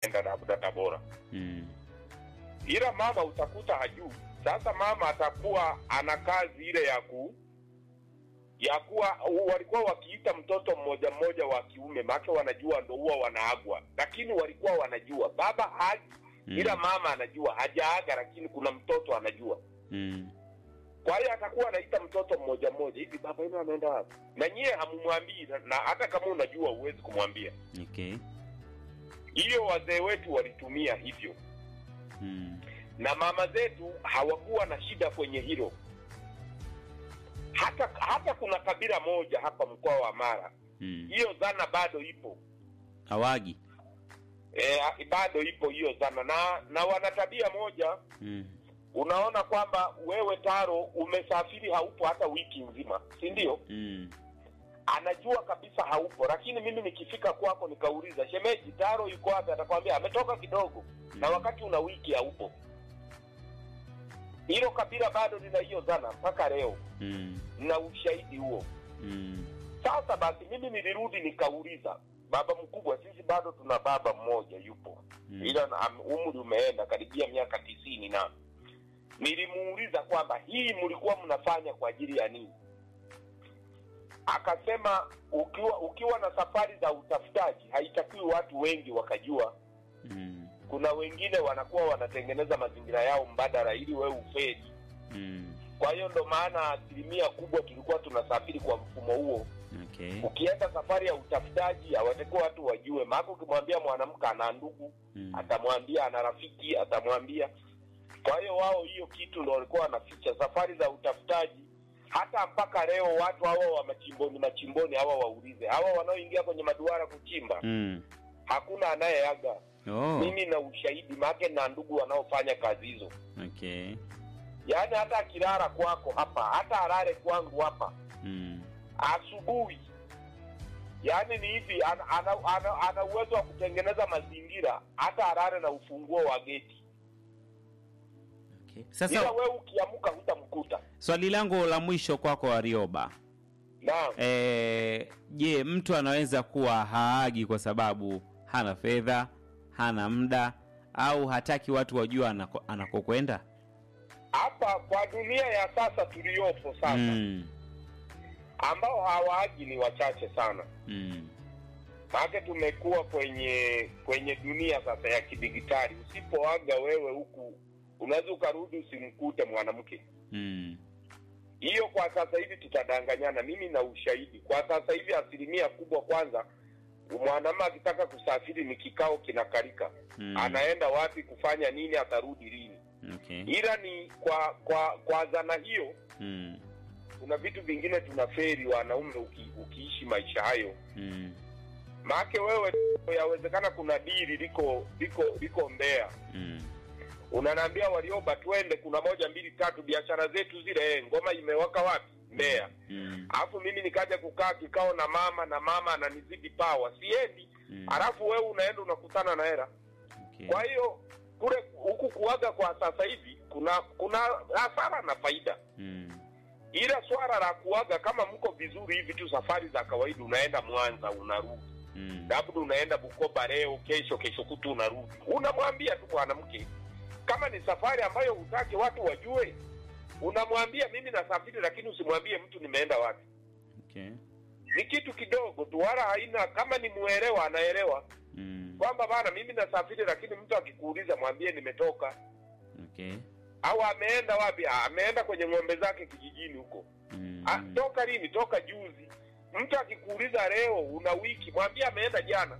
enda labda Tabora, Mm. ila mama utakuta hajui. Sasa mama atakuwa ana kazi ile ya ku ya kuwa walikuwa wakiita mtoto mmoja mmoja wa kiume, maana wanajua ndo huwa wanaagwa, lakini walikuwa wanajua baba haji Mm. ila mama anajua hajaaga, lakini kuna mtoto anajua. Mm. Kwa hiyo atakuwa anaita mtoto mmoja mmoja, hivi baba yenu ameenda wapi? Na nyie hamumwambii, na- na hata kama unajua huwezi kumwambia. Okay. Hiyo wazee wetu walitumia hivyo, Mm. na mama zetu hawakuwa na shida kwenye hilo. Hata hata kuna kabila moja hapa mkoa wa Mara, Mm. hiyo dhana bado ipo Hawagi. e, bado ipo hiyo dhana, na na wana tabia moja Mm. unaona kwamba wewe Taro umesafiri haupo hata wiki nzima, si ndio? Mm. Anajua kabisa haupo, lakini mimi nikifika kwako nikauliza, shemeji, Taro yuko wapi? Atakwambia ametoka kidogo, na wakati una wiki haupo. Hilo kabila bado lina hiyo dhana mpaka leo, Mm. na ushahidi huo. Mm. Sasa basi, mimi nilirudi nikauliza baba mkubwa, sisi bado tuna baba mmoja yupo Mm. ila na- am- umri umeenda karibia miaka tisini na nilimuuliza kwamba hii mlikuwa mnafanya kwa ajili ya nini akasema ukiwa ukiwa na safari za utafutaji haitakiwi watu wengi wakajua Mm. kuna wengine wanakuwa wanatengeneza mazingira yao mbadala ili wewe ufeli Mm. kwa hiyo ndo maana asilimia kubwa tulikuwa tunasafiri kwa mfumo huo Okay. ukienda safari ya utafutaji hawatakiwa watu wajue maana ukimwambia mwanamke ana ndugu Mm. atamwambia ana rafiki atamwambia kwa hiyo wao hiyo kitu ndo walikuwa wanaficha safari za utafutaji hata mpaka leo watu hawa wa machimboni machimboni hawa waulize hawa wanaoingia kwenye maduara kuchimba Mm. hakuna anayeaga Oh. mimi na ushahidi make na ndugu wanaofanya kazi hizo Okay. yaani hata akilala kwako hapa hata alale kwangu hapa Mm. asubuhi yaani ni hivi ana, ana, ana, ana uwezo wa kutengeneza mazingira hata alale na ufunguo wa geti Okay. ila Sasa wewe ukiamka hutamkuta swali langu la mwisho kwako Warioba. naam Eh, je, mtu anaweza kuwa haagi kwa sababu hana fedha, hana muda au hataki watu wajue anako- anakokwenda? hapa kwa dunia ya sasa tuliyopo sasa Mm. ambao hawaagi ni wachache sana Mm. maake tumekuwa kwenye kwenye dunia sasa ya kidigitali usipoaga wewe huku unaweza ukarudi usimkute mwanamke Mm. hiyo kwa sasa hivi tutadanganyana mimi na ushahidi kwa sasa hivi asilimia kubwa kwanza mwanamke akitaka kusafiri ni kikao kinakalika Mm. anaenda wapi kufanya nini atarudi lini Okay. ila ni kwa kwa kwa dhana hiyo Mm. kuna vitu vingine tunaferi wanaume uki, ukiishi maisha hayo Mm. maake wewe yawezekana kuna dili liko liko liko mbea Mm. unanaambia walioba twende kuna moja mbili tatu biashara zetu zile eh, ngoma imewaka wapi mbeya Mm. alafu mimi nikaja kukaa kikao na mama na mama ananizidi pawa siendi Mm. alafu wewe unaenda unakutana na hela Okay. kwa hiyo kule huku kuaga kwa sasa hivi kuna kuna hasara na faida Mm. ila swala la kuaga kama mko vizuri hivi tu safari za kawaida unaenda mwanza unarudi Mm. labda unaenda bukoba leo kesho kesho kutu unarudi unamwambia tu mwanamke kama ni safari ambayo hutaki watu wajue unamwambia mimi nasafiri lakini usimwambie mtu nimeenda wapi Okay. ni kitu kidogo tu wala haina kama ni muelewa anaelewa Mm. kwamba bana mimi nasafiri lakini mtu akikuuliza mwambie nimetoka Okay. au ameenda wapi "Ah, ameenda kwenye ng'ombe zake kijijini huko Mm. Ah, toka lini toka juzi mtu akikuuliza leo una wiki mwambie ameenda jana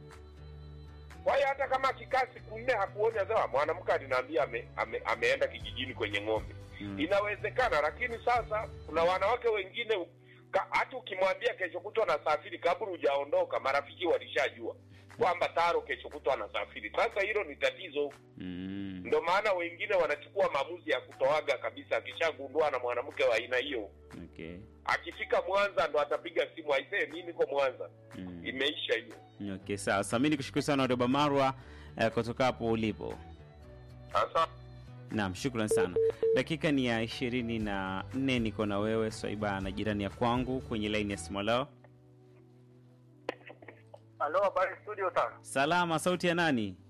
kwa hiyo hata kama akikaa siku nne hakuoni sawa mwanamke alinaambia ame, ame, ameenda kijijini kwenye ng'ombe Mm. inawezekana lakini sasa kuna wanawake wengine ka- hata ukimwambia kesho kutwa anasafiri kabla hujaondoka marafiki walishajua kwamba taro kesho kutwa anasafiri sasa hilo ni tatizo Mm. ndo maana wengine wanachukua maamuzi ya kutoaga kabisa akishagundua na mwanamke wa aina hiyo Okay. akifika mwanza ndo atapiga simu aisee mi niko mwanza Mm. imeisha hiyo Okay, sawa. Sasa mimi nikushukuru sana Warioba Marwa eh, kutoka hapo ulipo. sasa Naam, shukran sana. Dakika ni ya ishirini na nne niko na wewe Swaiba na jirani ya kwangu kwenye laini ya simu. Leo Halo, habari studio tano. salama, sauti ya nani?